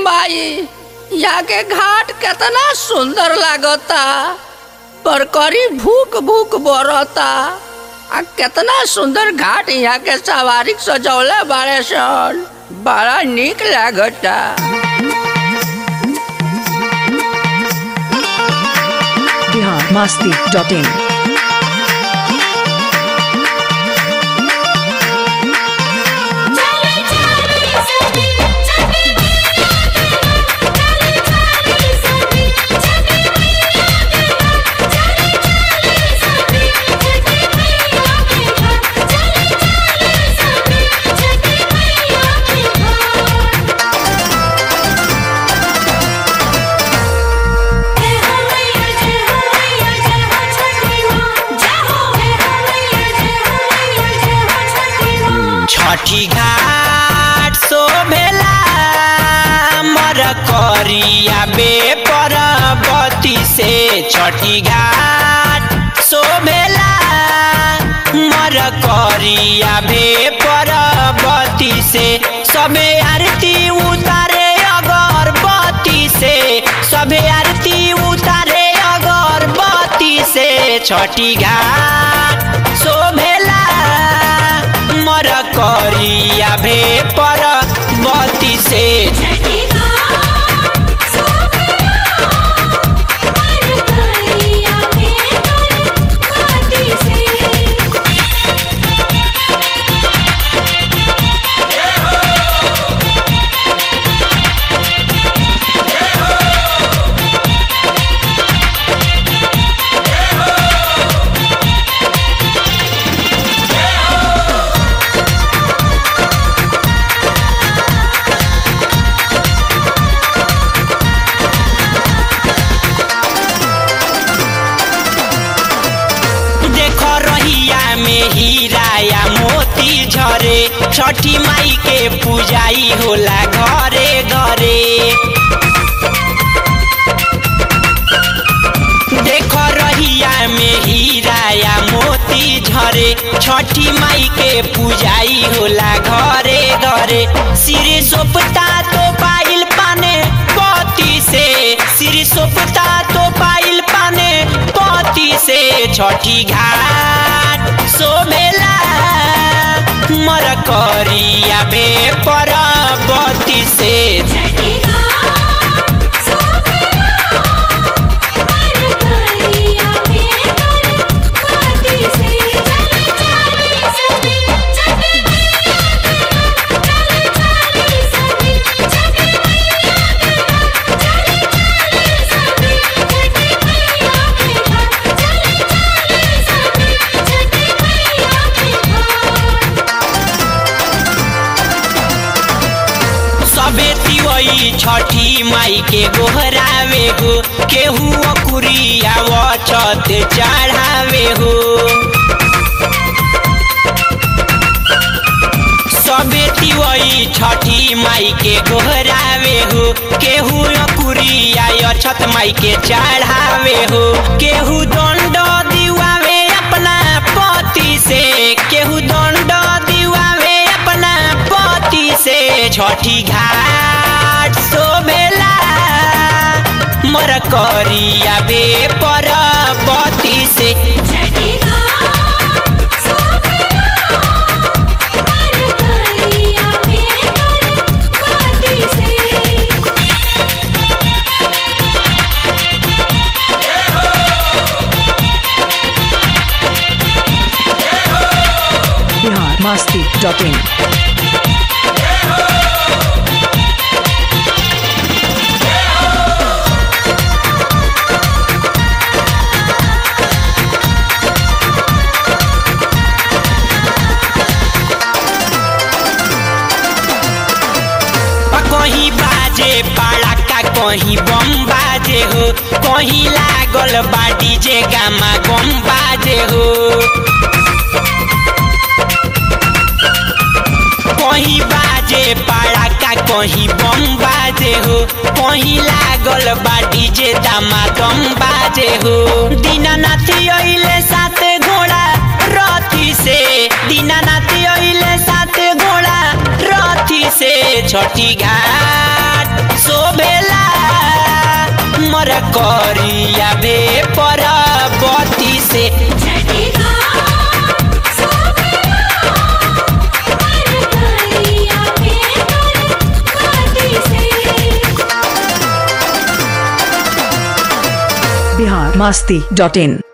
माई यहाँ के घाट केतना सुंदर लागता पर करी भूख भूख बरता आ केतना सुंदर घाट यहाँ के सवारी सजौले बाड़े सन बड़ा निक लागता बिहार मस्ती डॉट इन छठी घाट शोभेला मर करिया बे परबती से छठी घाट शोभेला मर करिया बे परबती से सबे आरती उतारे अगरबत्ती से सबे आरती उतारे अगरबत्ती से छठी घाट शोभेला मर करिया भे पर बती से देख रहिया में हीरा या मोती झरे छठी माई के पूजाई होला घरे घरे देख रहिया में हीरा या मोती झरे छठी माई के पूजाई होला घरे घरे सिर सोपता तो पाइल पाने पति से सिर सोपता तो पाइल पाने पति से छठी घाट शोभेला मर करिया बे परबती से सबे तिवई छठी माई के गोहरावे हो केहू अकुरिया छत चढ़ावे हो सबे तिवई छठी माई के गोहरावे हो केहू अकुरिया छत माई के चढ़ावे हो केहू दंड दिवावे अपना पति से केहू दंड दिवावे अपना पति से छठी घाट शोभेला मर करिया बे परबती से बिहार मस्ती डॉट इन कहीं बाजे पड़ाका कहीं बम बाजे हो कहीं लागल बा डीजे गामा गम बाजे हो कहीं बाजे पड़ाका कहीं बम बाजे हो कहीं लागल बा डीजे दामा दम बाजे हो दीनानाथ अइले साथ घोड़ा रथी से दीनानाथ अइले साथ घोड़ा रथी से छठी घाट सो हमर करिया बे पर बती से बिहार मस्ती डॉट इन